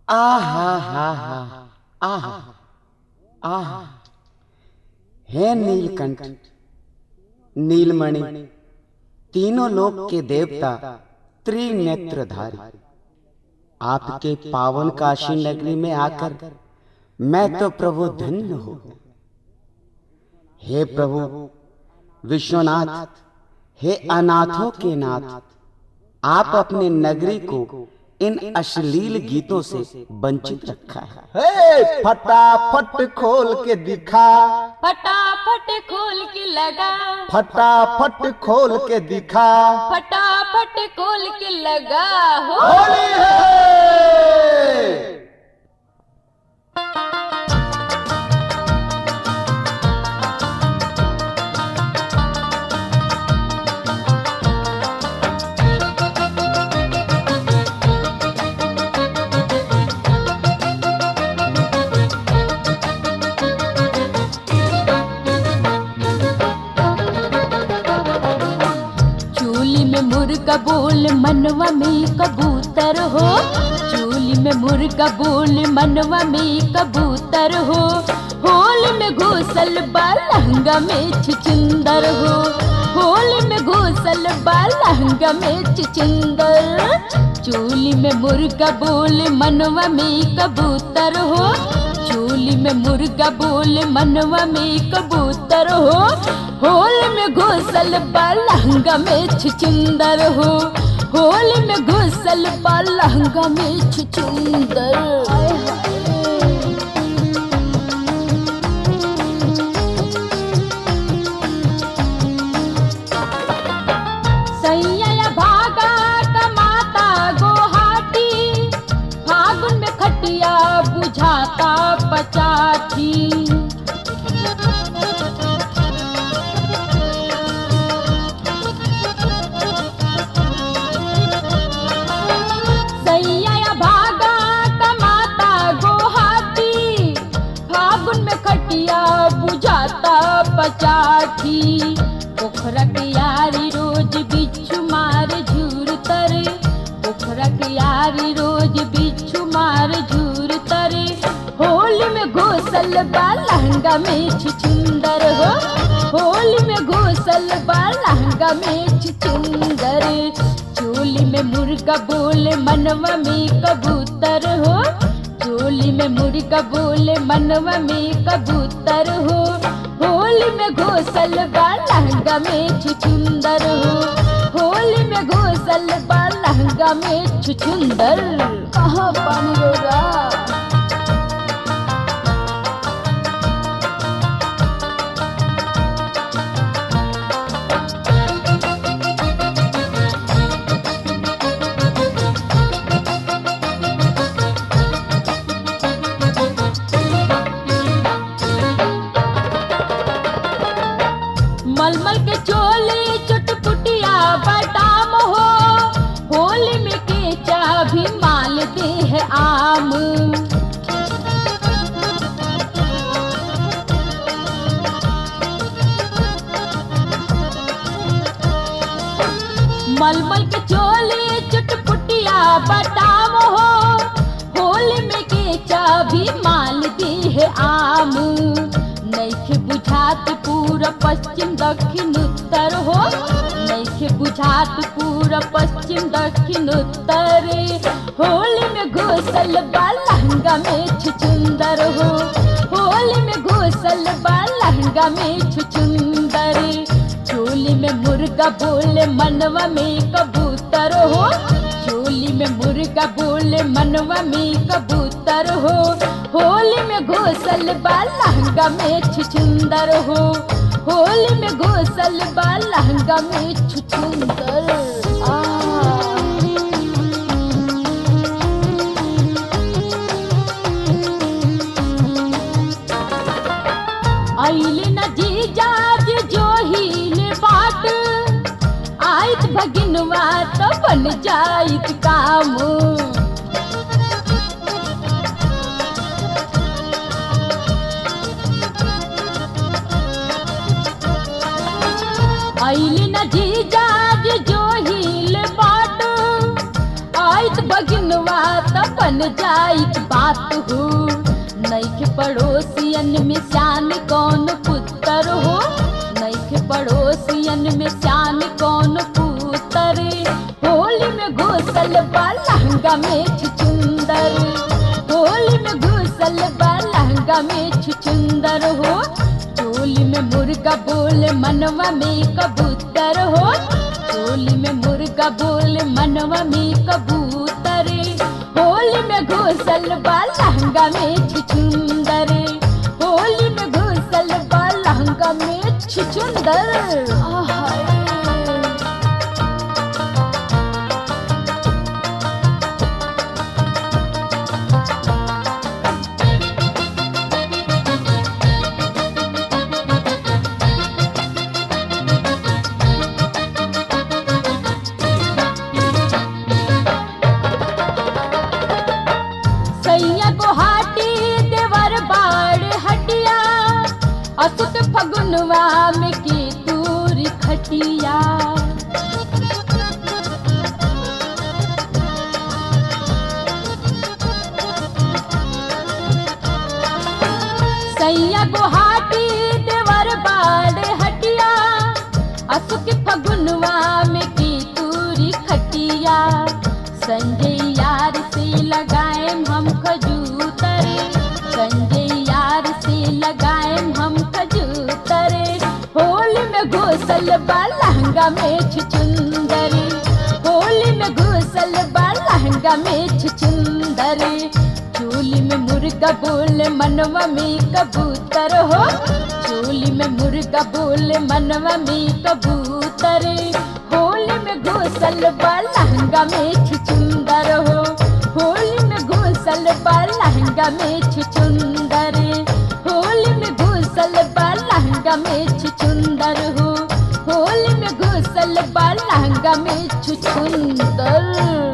आहा हा हा आहा आहा हे नीलकंठ नीलमणि तीनों लोक के देवता त्रिनेत्रधारी आपके पावन काशी नगरी में आकर मैं तो प्रभु धन्य हो हे प्रभु विश्वनाथ हे अनाथों के नाथ आप अपने नगरी को इन अश्लील गीतों से वंचित रखा है हे फटाफट खोल के दिखा फटाफट खोल के लगा फटाफट खोल के दिखा फटाफट खोल के लगा हो होली है चूली में मुर्गा बोल मनवा में कबूतर हो चूली में मुर्गा बोल मनवा में कबूतर हो होल में घोसल बा लहंगा में छिचिंदर हो होल में घोसल बा लहंगा में छिचिंदर चूली में मुर्गा बोल मनवा में कबूतर हो चूली में मुर्गा बोल मनवा में कबूतर हो होल में घोसल बा लहंगा में छिचिंदर हो होल में घोसल बा लहंगा में छिचिंदर आय हाय। सैया भागा कमाता गोहाटी फागुन में खटिया बुझाता पचाठी सैया भागा कमाता गोहाटी फागुन में खटिया बुझाता पचाठी पोखरा के यारी रोज बिच्छू मार झूर तरे पोखरा के यारी रोज बिच्छू मार झूर तरे होली में घोसल बा लहंगा में छिचुंदर हो होली में घोसल बा लहंगा में छिचुंदर चोली में मुर्गा बोले मनवा में कबूतर हो चोली में मुर्गा बोले मनवा में कबूतर हो होली में घोसल बा लहंगा में छुचुंदर हो होली में घोसल बा लहंगा में छुचुंदर कहाँ पानी होगा मलमल के चोली चुटपुटिया बदाम हो होली में केचा भी माल दे है आम मलमल के चोली चुटपुटिया बदाम हो होली में केचा भी माल दे है आम नैखे बुझात पूरा पश्चिम दक्षिण उत्तर हो नैखे बुझात पूरा पश्चिम दक्षिण उत्तर होली में घोसल बा लहंगा में छुचुंदर हो होली में घोसल बा लहंगा में छुचुंदर चोली में मुर्गा बोले मनवा में कबूतर हो चोली में मुर्गा बोले मनवा में कबूतर हो होली में घोसल बा लहंगा में छुचुंदर हो होली में घोसल बा लहंगा में छुचुंदर आ आइल न जीजाज जो हील बाट आइत भगिनवा तो बन जाइत काम आइल न जीजाज जो हील बाट आइत भगिनवा तो बन जाई बात हो नैखे पड़ोसियन में शान कौन पुत्र हो नैखे पड़ोसियन में शान कौन पुत्र होली में घुसल बा लहंगा में छुचुंदर होली में घुसल बा लहंगा में छुचुंदर हो चोली में मुर्गा बोले मनवा में कबूतर हो चोली में मुर्गा बोले मनवा में कबूतर होली में घुसल बा लहंगा में छुचुंदर होली में घुसल बा लहंगा में छुचुंदर आहा सैया गुहाटी देवर बाड़ हटिया असुत फगुनवा में की दूर खटिया सैया गुहाटी देवर बाड़ हटिया असुक फगुनवा में की दूरी खटिया संजय यार से लगाए हम खजूतर संजय यार से लगाए हम खजूतर होली में घुसल बा लहंगा में छुचुंदर होली में घुसल बा लहंगा में छुचुंदर चोली में मुर्गा बोले मनवा में कबूतर हो चोली में मुर्गा बोले मनवा में कबूतर होली में घुसल बा लहंगा में छुचुंदर हो होली में घुसल बा लहंगा में छुचुंदर होली में घुसल बा लहंगा में छुचुंदर हो होली में घुसल बा लहंगा में छुचुंदर